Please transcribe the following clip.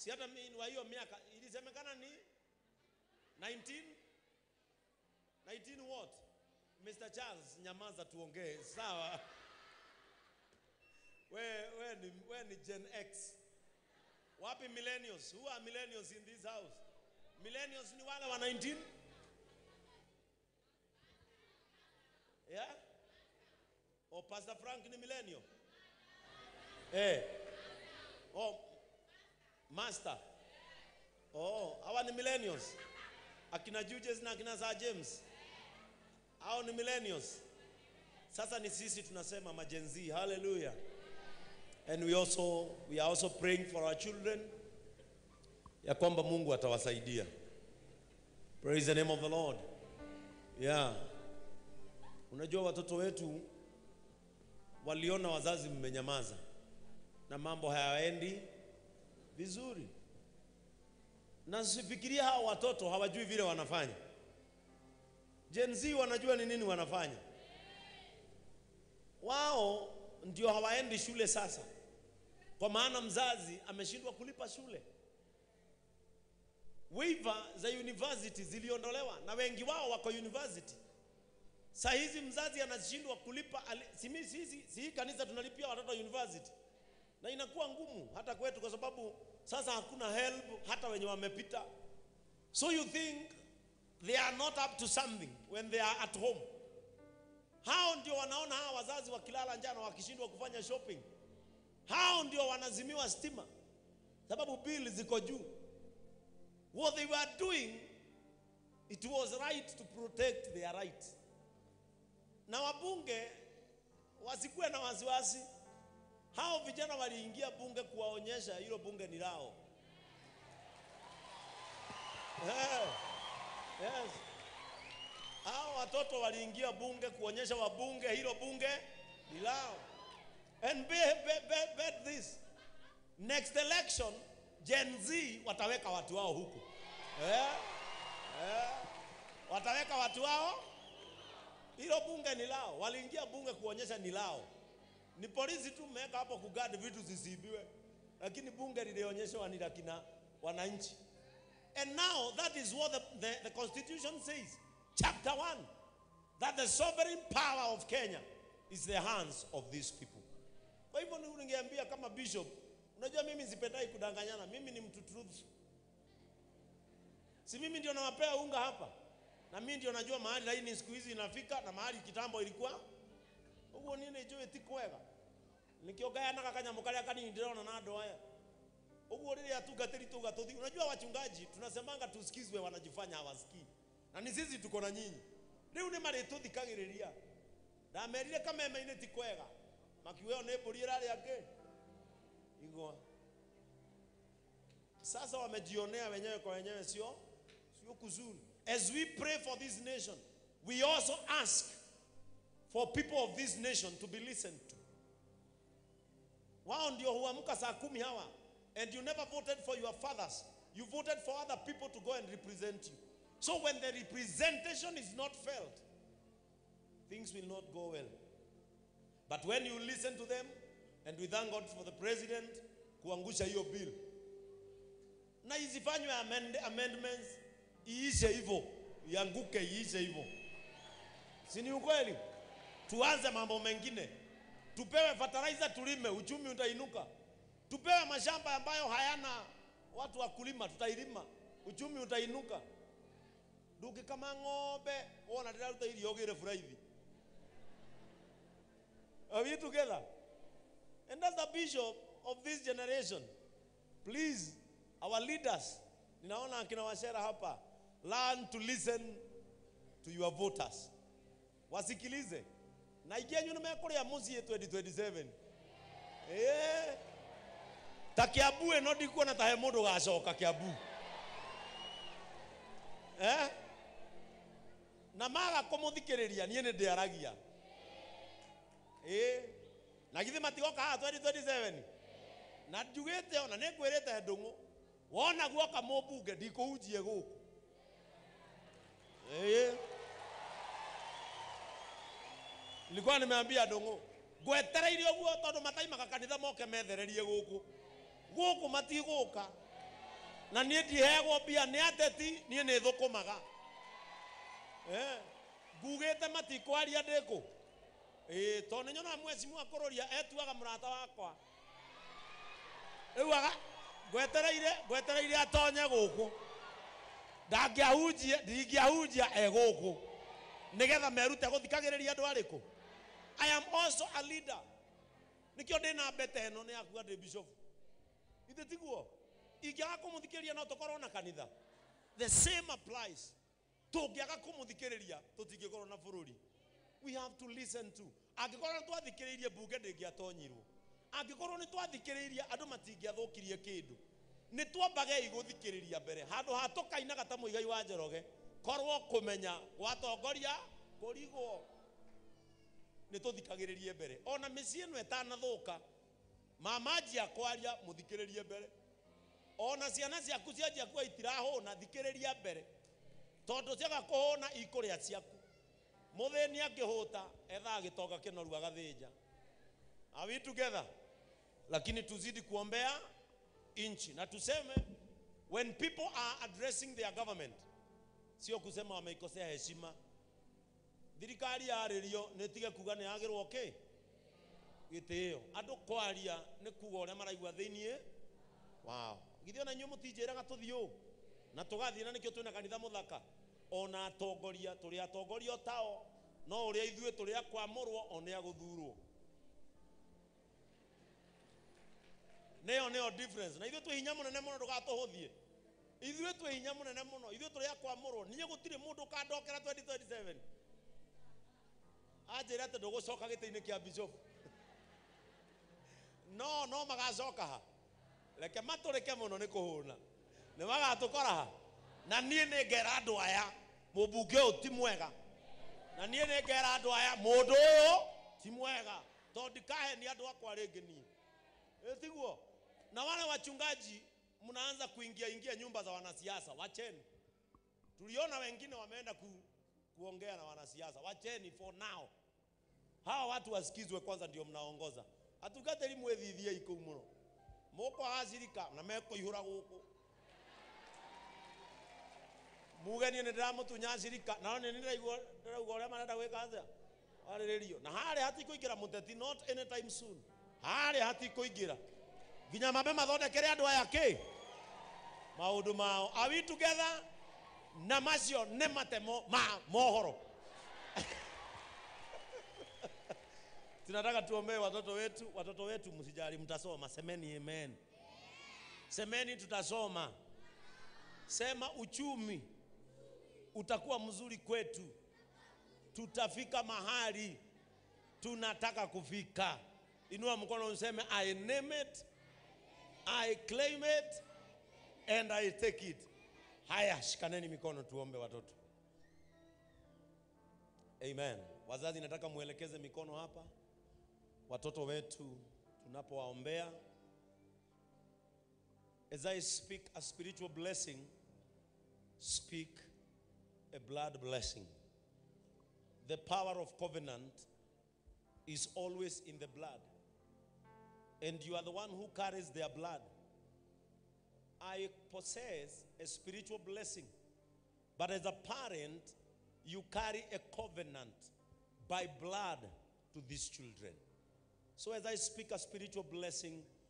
si hata mimi wa hiyo miaka ilisemekana ni 19 19 what Mr. Charles nyamaza tuongee sawa we, we, ni, we ni Gen X wapi millennials who are millennials in this house millennials ni wale wa 19 yeah oh Pastor Frank ni millennial eh oh master oh hawa ni millennials akina Jujes na akina Sir James hao ni millennials sasa ni sisi tunasema majenzi hallelujah and we also we are also praying for our children ya kwamba Mungu atawasaidia praise the name of the Lord yeah unajua watoto wetu waliona wazazi mmenyamaza na mambo hayaendi vizuri na sifikiria hao watoto hawajui vile wanafanya Gen Z wanajua ni nini wanafanya wao ndio hawaendi shule sasa kwa maana mzazi ameshindwa kulipa shule waiver za university ziliondolewa na wengi wao wako university saa hizi mzazi anashindwa kulipa ali- si mi- si, si, si hii kanisa tunalipia watoto university na inakuwa ngumu hata kwetu kwa sababu sasa hakuna help hata wenye wamepita so you think they are not up to something when they are at home hao ndio wanaona hawa wazazi wakilala njana wakishindwa kufanya shopping hao ndio wanazimiwa stima sababu bili ziko juu what they were doing it was right to protect their right na wabunge wasikuwe na wasiwasi hao vijana waliingia bunge kuwaonyesha hilo bunge ni lao Eh, yes. hao watoto waliingia bunge kuonyesha wabunge hilo bunge ni lao and be, be, be, bet this next election Gen Z wataweka watu wao huku eh? Eh? wataweka watu wao hilo bunge ni lao waliingia bunge kuonyesha ni lao ni polisi tu mmeweka hapo kugadi vitu zisiibiwe lakini bunge lilionyeshwa ni la kina wananchi and now that is what the, the, the constitution says chapter 1 that the sovereign power of Kenya is the hands of these people kwa hivyo ni- ningeambia kama bishop unajua mimi sipendai kudanganyana mimi ni mtu truth si mimi ndio nawapea unga hapa na mimi ndio najua mahali laini siku hizi inafika na mahali kitambo ilikuwa uguo niĩ nĩ njũĩ ti kwega nikĩongayanaga kanyamũ karĩa kanini ndĩrona na andũ aya uguo rĩrĩa atungatĩri tuga tũthi unajua wachungaji tunasemanga tusikizwe wanajifanya hawasikii na ni sisi tuko na nyinyi rĩu nĩ marĩtũthikagĩrĩria ndamerire kameme-inĩ ti kwega makiuga ĩyo nĩ mbũri ĩrarĩa ngĩ igwa sasa wamejionea wenyewe kwa wenyewe sio sio kuzuri as we pray for this nation we also ask for people of this nation to be listened to wao ndio huamka saa kumi hawa and you never voted for your fathers you voted for other people to go and represent you so when the representation is not felt things will not go well but when you listen to them and we thank god for the president kuangusha hiyo bill na isifanywe amend, amendments iishe hivyo ianguke iishe hivyo si ni ukweli tuanze mambo mengine tupewe fertilizer tulime uchumi utainuka tupewe mashamba ambayo hayana watu wa kulima tutailima uchumi utainuka nduki kama ng'ombe wona ndĩraruta irio ũgĩre buraithi are we together and that's the bishop of this generation please our leaders ninaona akina washera hapa learn to listen to your voters wasikilize na ikenyu nä mekå muciä 2027 ä ta kä ambu ä no ndikuona tahe må ndå gacoka kä ambu eh? na maga kå må thikä rä ria niä nä ndä aragia ä na githä matigoka haha 2027 na njugä te ona nä ngwä rä te ndå ngå wona guoka må mbunge ndikå hunjie gå kå nilikuwa nimeambia ndũng'ũ ngwetereire ũguo tondũ mataimaga kanitha moke methererie gũkũ gũkũ matigũka na niĩ ndiheagwo mbia nĩ ateti niĩ nĩ thũkũmaga Eh, ngugĩte matikwaria ndĩkũ ĩĩ tondũ nĩ nyonaga mwecimu akũrũria etuaga mũrata wakwa rĩu aga ngwetereire ngwetereire atonye gũkũ ndangĩahunjia ndingĩahunjia e gũkũ nĩgetha merute gũthikagĩrĩria andũ arĩkũ i am also a leader nĩkĩo ndĩ na mbete ĩno nĩ yakua ndĩ bishop ithe tiguo ingĩaga kũmũthikĩrĩria no tũkorwo na kanitha the same applies tũngĩaga kũmũthikĩrĩria tũtingĩkorwo na bũrũri we have to listen to angĩkorwo nĩ twathikĩrĩirie mbunge ndĩngĩatonyirwo angĩkorwo nĩ twathikĩrĩirie andũ matingĩathũkirie kĩndũ nĩ twambagei gũthikĩrĩria mbere handũ ha tũkainaga ta mũigai wa njoroge korwo kũmenya gwatongoria kũrigwo nĩ tũthikagĩrĩrie mbere ona mĩciĩ ĩno ĩtanathũka mamanjia kwaria mũthikĩrĩrie mbere ona ciana ciaku cianjia kuga itirahũna thikĩrĩria mbere tondũ ciaga kũhũna ikũrĩa ciaku mũthĩni angĩhũta ethaa gĩtonga kĩnoru agathĩnja Are we together? Lakini tuzidi kuombea nchi na tuseme when people are addressing their government, sio kusema wameikosea heshima. Thirikari yarĩrio nĩ tige kuga nĩ yagĩrwo kĩ gĩtĩo andũ kwaria nĩ kuga ũrĩa maraigua thĩiniĩ wao githĩ ona inyuĩ mũtinjĩraga tũthiĩ ũũ na tũgathiĩ na nĩkĩo twĩna kanitha mũthaka ona atongoria tũrĩ atongoria o tao no ũrĩa ithuĩ tũrĩ akwamũrwo o nĩ agũthurwo nĩyo nĩyo difference na ithuĩ twĩ hinya mũnene mũno ndũgatũhũthie ithuĩ twĩ hinya mũnene mũno ithuĩ tũrĩ akwamũrwo niĩ gũtirĩ mũndũ ũkandokera 2027 anjĩra atĩ ndũgũcoka gĩtĩ-inĩ kĩa bishop no no magacoka ha reke matũrĩke mũno nĩ kũhũna nĩ magatũkora ha na niĩ nĩ ngera andũ aya mũmbunge ũyũ ti mwega na niĩ nĩ ngera andũ aya mũndũ ũyũ ti mwega tondũ ndikahe ni andũ akwa rĩngĩ niĩ Eh, tiguo na wale wachungaji mnaanza kuingia ingia nyumba za wanasiasa wacheni tuliona wengine wameenda ku, kuongea na wanasiasa wacheni for now hawa watu wasikizwe kwanza ndio mnaongoza atugatĩri mwĩthithiei kũu mũno mũkwagacirika na mekũihũra gũkũ muge niĩ nĩ ndĩramũtunya cirika na nĩ ndĩraigua ndĩrauga ũrĩa marenda gwĩka atĩa warĩrĩrio na harĩa hatikũingĩra mũteti not anytime soon harĩa hatikũingĩra nginya mambe mathondekere andũ aya kĩ maũndũ mao are we together na macio nĩ matemo ma mohoro tunataka tuombee watoto wetu watoto wetu msijali mtasoma semeni amen semeni tutasoma sema uchumi utakuwa mzuri kwetu tutafika mahali tunataka kufika inua mkono useme i name it i claim it and i take it haya shikaneni mikono tuombe watoto amen wazazi nataka mwelekeze mikono hapa watoto wetu tunapowaombea as i speak a spiritual blessing speak a blood blessing the power of covenant is always in the blood and you are the one who carries their blood i possess a spiritual blessing but as a parent you carry a covenant by blood to these children so as I speak a spiritual blessing